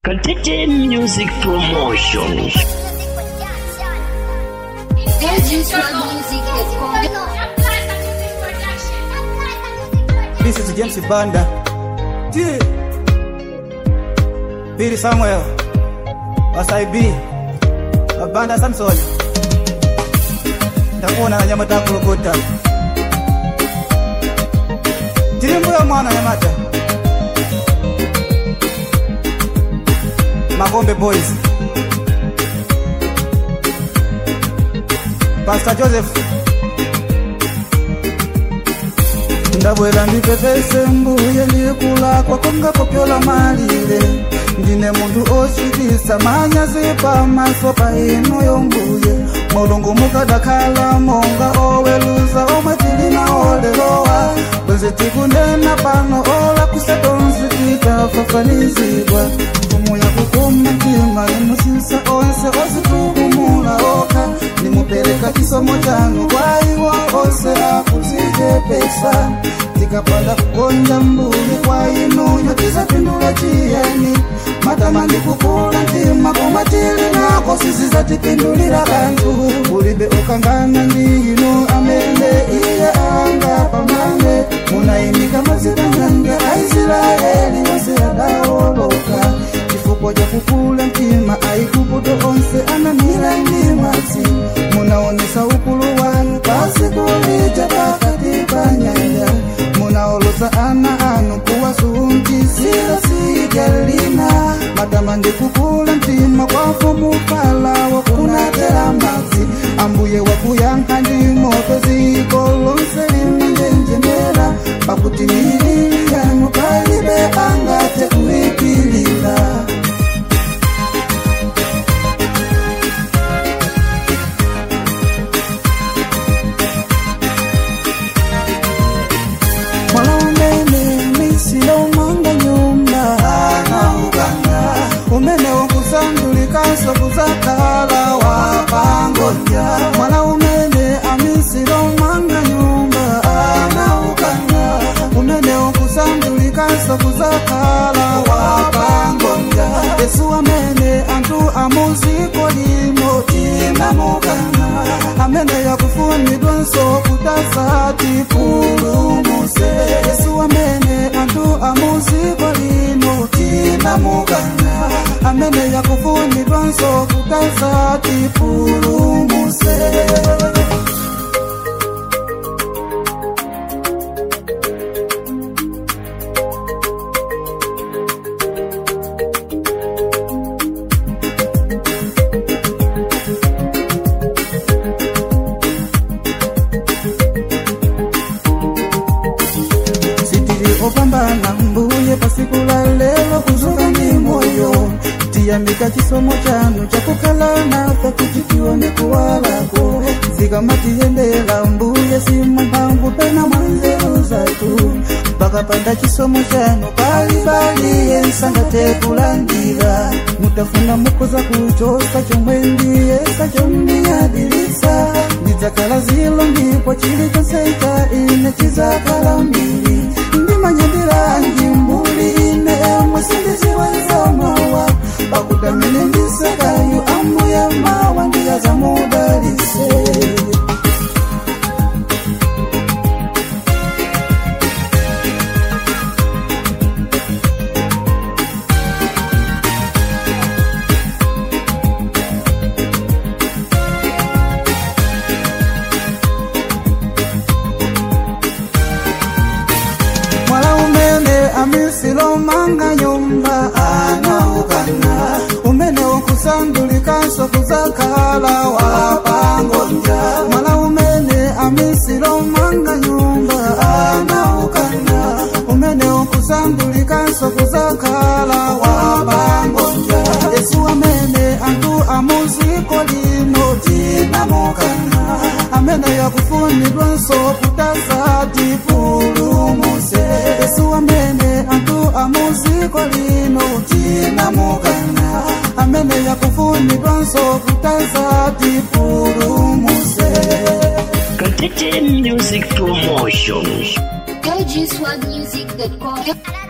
Contete Music Promotion. This is James Banda. Yeah. Billy Samuel. Wasai B. Banda Samson. Ndakuona na nyama takulokota. Tilimbuya mwana nyamata. Magombe Boys. Pastor Joseph. ndabwera ndipepese mbuye ndikula kwakonga kopyola malire ndine munthu ochitisa manyazi pamaso pa inu yombuye mulungu mukadakhala monga oweluza omwe tili nawo lerowa bwenzi tikunena pano ola kusetonsi tikafafanizidwa mfumu yakukuma mtima imusinsa onse ositukumula okha nimupereka chisomo chanu kwa iwo onse akuzichepesa tikapanda kukonja mbuye kwa inu yotizapindula chiyeni matamandi kukula mtima koma tili nako sizizatipindulira kanthu ulibe ukangana ndi inu amene iye anga pamane munayimika mazina nyanga aisraeli onse adawoloka chifukwa cha kukula mtima aikuputo onse anamira ndi madzi munaonesa ukulu wanu pasikulija pakati pa nyanja munaolosa ana anu kuwasunjisira sijalina matama ndi kukula mtima kwa mfumu Farao kunatera madzi ambuye wakuyankha ndi moto dziko lonse limanjenjemera pakuti miliri yanu palibe angathe kuipilira mwala umene misilo umanga nyumba anauganga umene wakusandulikanso kuzakhala wapangodya mwala umene amisilo umanga nyumba anauganga umene wakusandulikanso kuzakhala wapangodya yesu amene anthu amuziko lino tinamugana amene yakufunidwanso kutazati pulumuse yesu amene anthu amuziko lino tinamugana amene yakufunidwanso kutazati pulumuse sitili opambana mbuye pasiku la lelo kuzuka ndi moyo tiyambika chisomo chanu chakukhala nafe kuti tione kuwalako zikamatiyendera mbuye simu mphamvu pena mwanzeru zathu pakapanda chisomo chanu palibali yensangathe kulandira mutafuna mukoza kuchosa chomwe ndiyesa chomniyadilisa ndidzakhala zilo ndipo chilichonse cha ine chizakhala mbiri ndimanyandiranji mbuli ine emwe sindiziwanzamawa pakutamene ndisakayu ambuya mawa ndiyazamudalise mwala umene amisilo manga nyumba anaukana umene ukusandulikanso kuzakhala wapangodya mwala umene amisilo manga nyumba anaukana umene ukusandulikanso kuzakhala wapangodya yesu amene anthu amuziko lino tinamukana amene yakufunidwanso kutazati pulumuse yesu amene anthu amuziko lino tinamukana amene yakufunidwanso kutazati pulumuse Contete Music Promotion. LGSwagmusic.com